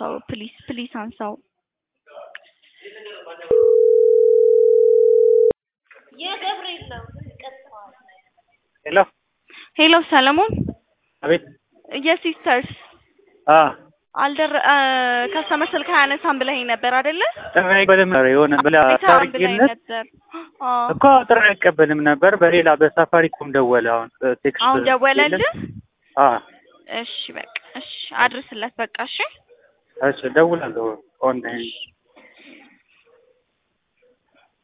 አንሳው ፕሊስ ፕሊስ አንሳው። የገብርኤል ነው ቀጥተዋል። ሄሎ ሄሎ ሰለሞን አቤት የሲስተርስ አ አልደረ ከስተመር ስልክ አያነሳም ብለኸኝ ነበር አይደለ? ጥሪ በደም የሆነ ብላ አይተኸዋል ብለኸኝ ታሪክነት ነበር። አዎ እኮ ጥሪ አይቀበልም ነበር። በሌላ በሳፋሪኮም ደወለ። አሁን ቴክስት አሁን ደወለልህ? አ እሺ በቃ እሺ አድርስለት በቃ እሺ እሺ ደውላለሁ ኦንላይን